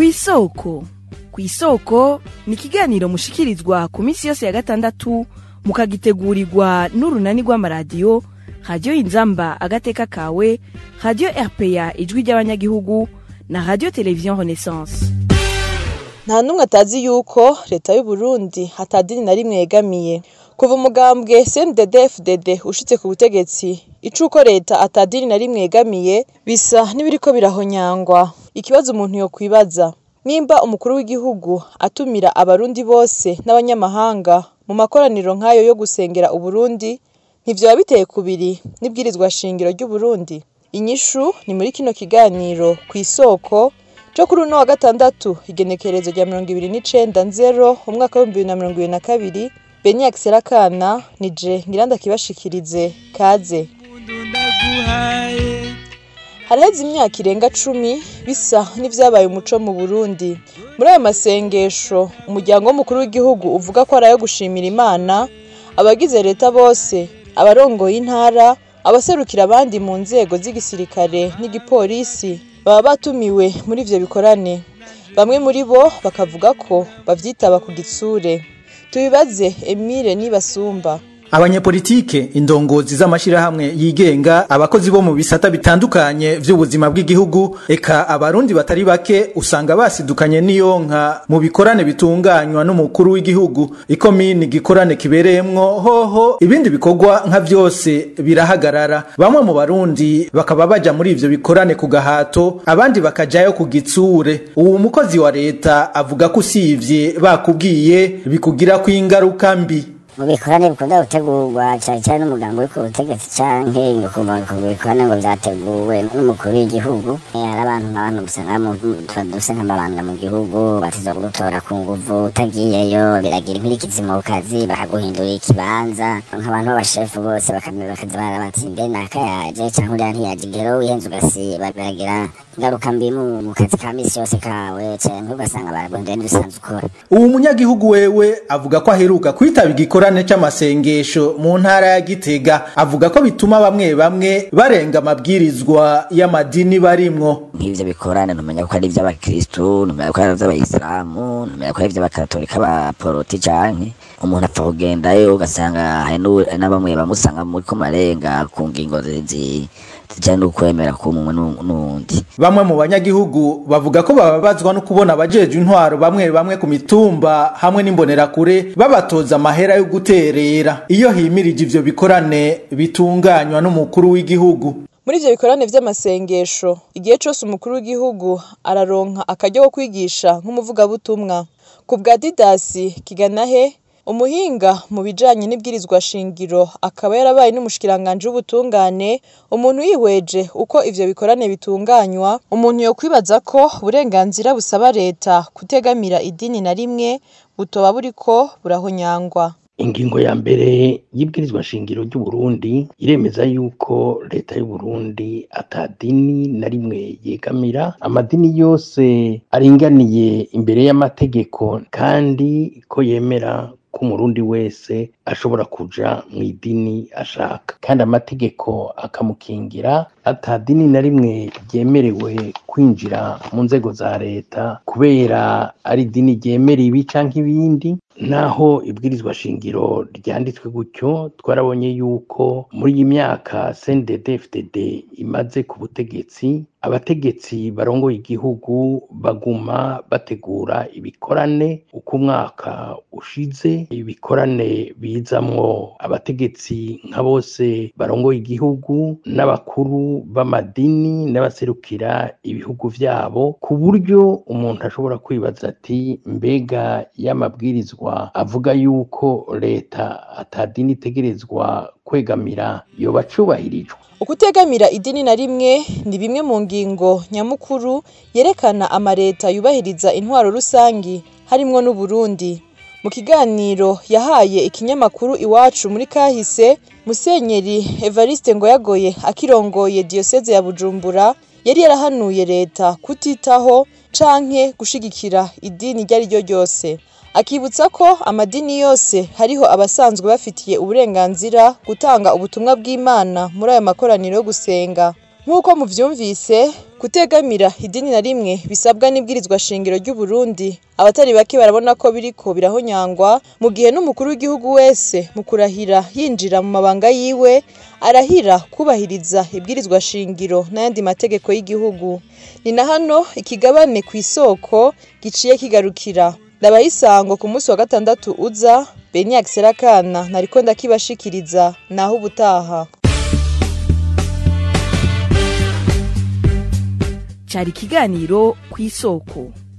kw'isoko kw'isoko ni ikiganiro mushikirizwa ku minsi yose ya gatandatu mukagitegurirwa n'urunani rw'amaradiyo radiyo inzamba agateka kawe radiyo rpa ijwi ry'abanyagihugu na radiyo televiziyo renaissance nta n'umwe atazi yuko leta y'u Burundi atadini na rimwe yegamiye kuva umugambwe CNDD FDD ushitse ku butegetsi icuko leta atadini na rimwe yegamiye bisa n'ibiriko birahonyangwa ikibazo umuntu yokwibaza nimba umukuru w'igihugu atumira abarundi bose n'abanyamahanga mu makoraniro nk'ayo yo gusengera uburundi ntivyoba biteye kubiri n'ibwirizwa shingiro ry'uburundi inyishu ni muri kino kiganiro kw'isoko co kuri uno wa gatandatu igenekerezo rya mirongo ibiri n'icenda nzero umwaka w'ibihumbi bibiri na mirongo ibiri na kabiri beniak serakana nije ngiranda kibashikirize kaze haraheze imyaka irenga cumi bisa n'ivyabaye umuco mu burundi muri ayo masengesho umuryango w'umukuru w'igihugu uvuga ko ari ayo gushimira imana abagize leta bose abarongoye intara abaserukira abandi mu nzego z'igisirikare n'igipolisi baba batumiwe muri ivyo bikorane bamwe muri bo bakavuga ko bavyitaba ku gitsure tubibaze emile nibasumba abanyepolitike indongozi z'amashirahamwe yigenga abakozi bo mu bisata bitandukanye vy'ubuzima bw'igihugu eka abarundi batari bake usanga basidukanye n'iyonka mu bikorane bitunganywa n'umukuru w'igihugu ikomini gikorane kibereyemwo hoho ibindi bikorwa nka vyose birahagarara bamwe mu barundi bakaba baja muri ivyo bikorane ku gahato abandi bakajayo ku gitsure uwo mukozi wa leta avuga ko usivye bakubwiye bikugirako ingaruka mbi mu bikorane bikunda gutegurwa cyane cyane n'umugambi uri ku butegetsi canke ku bikorane ngo vyateguwe n'umukuru w'igihugu hari abantu n'abantu usanga duse nk'amabanga mu gihugu batiza kugutora ku nguvu utagiyeyo biragira inkurikizi mu kazi bakaguhindurira ikibanza nk'abantu b'abashefu bose bakaza barabati mbe nakayaje canke uriya ntiyaje igero wihenze ugasiba biragira ingaruka mbi mu kazi ka misi yose kawe canke ugasanga baragondeye n'ibisanzwe ukora uwo munyagihugu wewe avuga ko aheruka kwitaba igikorane c'amasengesho mu ntara ya Gitega avuga ko bituma bamwe bamwe barenga amabwirizwa y'amadini barimwo nk'ivyo bikorane numenya ko ari ivy'abakristu numenya ko ari ivy'abayisilamu numenya ko ari ivy'abakatolika abaporoti canke umuntu apfa kugendayo ugasanga hari na bamwe bamusanga muriko marenga ku ngingo zijanye n'ukwemera kumwe n'uwundi bamwe mu banyagihugu bavuga ko bababazwa no kubona abajeje intwaro bamwe bamwe ku mitumba hamwe n'imbonerakure babatoza amahera yo guterera iyo himirije ivyo bikorane bitunganywa n'umukuru w'igihugu muri ivyo bikorane vy'amasengesho igihe cose umukuru w'igihugu araronka akaryo ko kwigisha nk'umuvugabutumwa ku bwa didasi kiganahe umuhinga mu bijanye n'ibwirizwa shingiro akaba yarabaye n'umushikiranganje w'ubutungane umuntu yihweje uko ivyo bikorane bitunganywa umuntu yokwibaza ko uburenganzira busaba leta kutegamira idini na rimwe butoba buriko burahonyangwa ingingo ya mbere y'ibwirizwa shingiro ry'uburundi iremeza yuko leta y'uburundi atadini na rimwe yegamira amadini yose aringaniye imbere y'amategeko kandi ko yemera ko umurundi wese ashobora kuja mu idini ashaka kandi amategeko akamukingira atadini na rimwe ryemerewe kwinjira mu nzego za leta kubera ari idini ryemera ibi canke ibindi naho ibwirizwa shingiro ryanditswe gutyo twarabonye yuko muri iyi myaka CNDD-FDD imaze ku butegetsi abategetsi barongoye igihugu baguma bategura ibikorane uko umwaka ushize ibikorane bizamwo abategetsi nka bose barongoye igihugu n'abakuru b'amadini n'abaserukira ibihugu vyabo ku buryo umuntu ashobora kwibaza ati mbega y'amabwirizwa avuga yuko leta atadini itegerezwa kwegamira yoba acubahirijwe ukutegamira idini na rimwe ni bimwe mu ngingo nyamukuru yerekana amareta yubahiriza intwaro rusangi harimwo n'uburundi mu kiganiro yahaye ikinyamakuru iwacu muri kahise musenyeri evariste ngoyagoye akirongoye diyoseze ya bujumbura yari yarahanuye leta kutitaho canke gushigikira idini iryo ari ryo ryose akibutsa ko amadini yose hariho abasanzwe bafitiye uburenganzira gutanga ubutumwa bw'imana muri ayo makoraniro yo gusenga nk'uko muvyumvise kutegamira idini na rimwe bisabwa n'ibwirizwa shingiro ry'u Burundi abatari bake barabona ko biriko birahonyangwa mu gihe n'umukuru w'igihugu wese mu kurahira yinjira mu mabanga yiwe arahira kubahiriza ibwirizwa shingiro n'ayandi mategeko y'igihugu ni na hano ikigabane ku isoko giciye kigarukira ndabaha isango ku munsi wa gatandatu uza Beniak Serakana nariko ndakibashikiriza naho ubutaha cari ikiganiro ku isoko